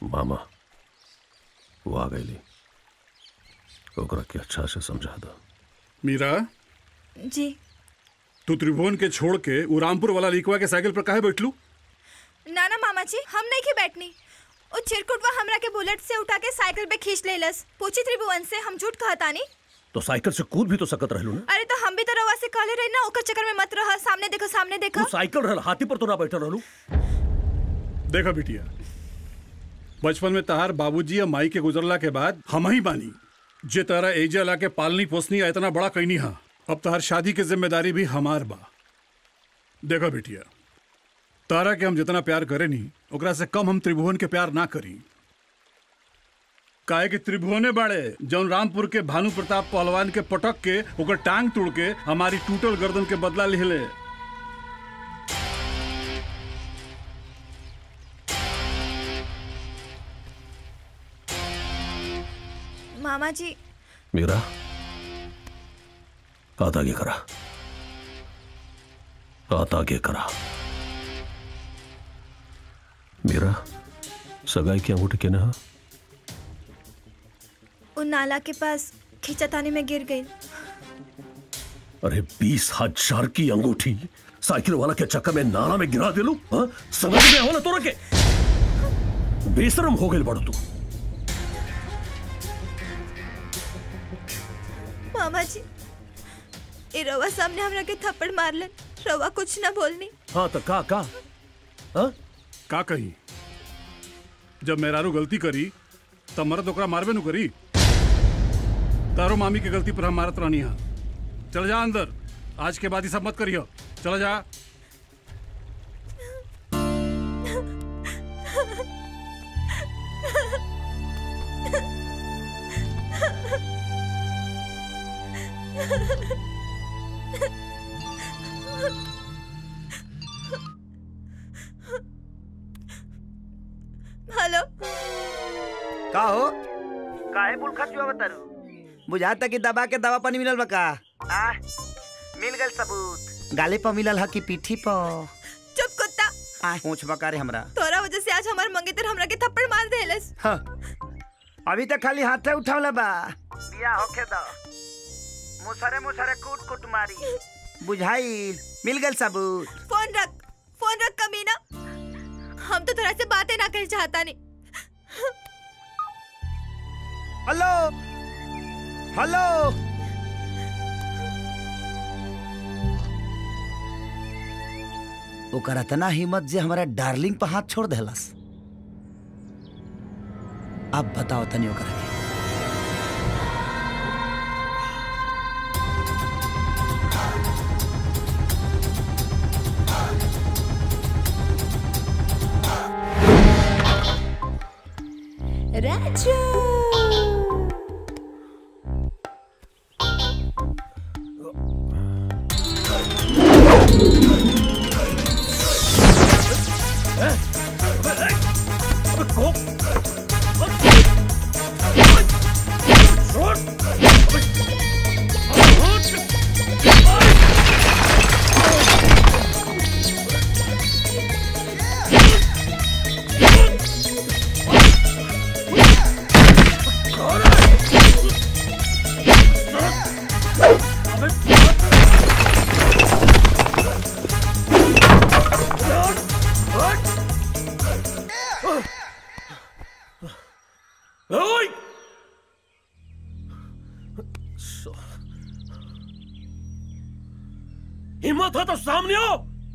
मामा वो आ गई ओकरा के अच्छा से समझा दो मीरा जी तू त्रिभुवन के छोड़ के उ रामपुर वाला लिखवा के साइकिल पर काहे बैठलू ना ना मामा जी हम नहीं के बैठनी ओ चिरकुटवा हमरा के बुलेट से उठा के साइकिल पे खींच लेलस पूछी त्रिभुवन से हम झूठ कहतानी तो साइकिल से कूद भी तो सकत रहलू ना अरे तो हम भी तो रवा से कहले रही ना ओकर चक्कर में मत रह सामने देखो सामने देखो तू साइकिल रहल हाथी पर तो ना बैठल रहलू देखा बिटिया बचपन में तहार बाबूजी या माई के गुजरला के बाद हम ही बानी जे तारा एजा ला के पालनी पोसनी आ इतना बड़ा कैनी हा अब तहार शादी की जिम्मेदारी भी हमार बा देखा बिटिया तारा के हम जितना प्यार करे नी ओकरा से कम हम त्रिभुवन के प्यार ना करी काहे कि त्रिभुवने बाड़े जौन रामपुर के भानु प्रताप पहलवान के पटक के ओकर टांग तोड़ के हमारी टूटल गर्दन के बदला लिहले मामा जी मीरा हाथ आगे करा हाथ आगे करा मीरा सगाई की अंगूठी के ना उन नाला के पास खींचतानी में गिर गई अरे बीस हजार की अंगूठी साइकिल वाला के चक्कर में नाला में गिरा दे लू हाँ? समझ में हो ना तोरा के बेशरम हो गई बड़ो तू मामा जी ए रवा सामने हमरा के थप्पड़ मारलन रवा कुछ ना बोलनी हाँ तो का का हाँ? का कही जब मेहरारू गलती करी तब मरद ओकरा मारबे नु करी तारो मामी के गलती पर हम मारत रहनी हा चल जा अंदर आज के बाद ही सब मत करियो चला जा हेलो का हो काहे बुल खचुआ बतारू बुझाता कि दबा के दवा पानी मिलल बा का आ मिल गल सबूत गाले पर मिलल ह कि पीठी पर चुप कुत्ता आ पूछ बका रे हमरा तोरा वजह से आज हमार मंगेतर हमरा के थप्पड़ मार देलस हाँ। अभी तक खाली हाथे उठावला बा बिया होखे द मुसरे मुसरे कूट कूट मारी बुझाई मिल गल सबूत फोन रख फोन रख कमीना हम तो तोरा से बातें ना कर चाहता नहीं हेलो हेलो ओकर इतना हिम्मत जे हमारा डार्लिंग पर हाथ छोड़ देलस अब बताओ तनी ओकरा के राजू ओए! हिम्मत हो तो सामने आओ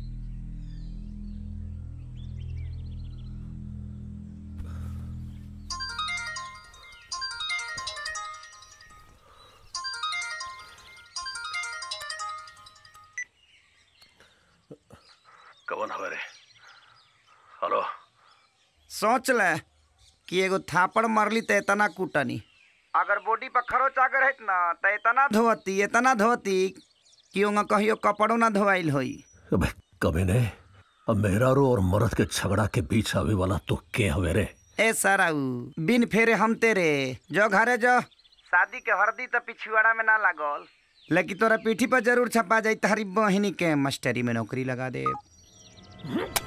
कौन हमारे हेलो सोच ले कि एगो थापड़ मारली त इतना कूटनी अगर बॉडी पर खरोच अगर है ना त इतना धोती इतना धोती कि ओंगा कहियो कपड़ो ना धोवाइल होई अबे कभी ने अब मेहरारू और मर्द के झगड़ा के बीच आवे वाला तो के हवे रे ए सराऊ बिन फेरे हम तेरे जो घरे जो शादी के हरदी तो पिछुआड़ा में ना लागल लेकिन तोरा पीठी पर जरूर छपा जाई तारी बहिनी के मास्टरी में नौकरी लगा दे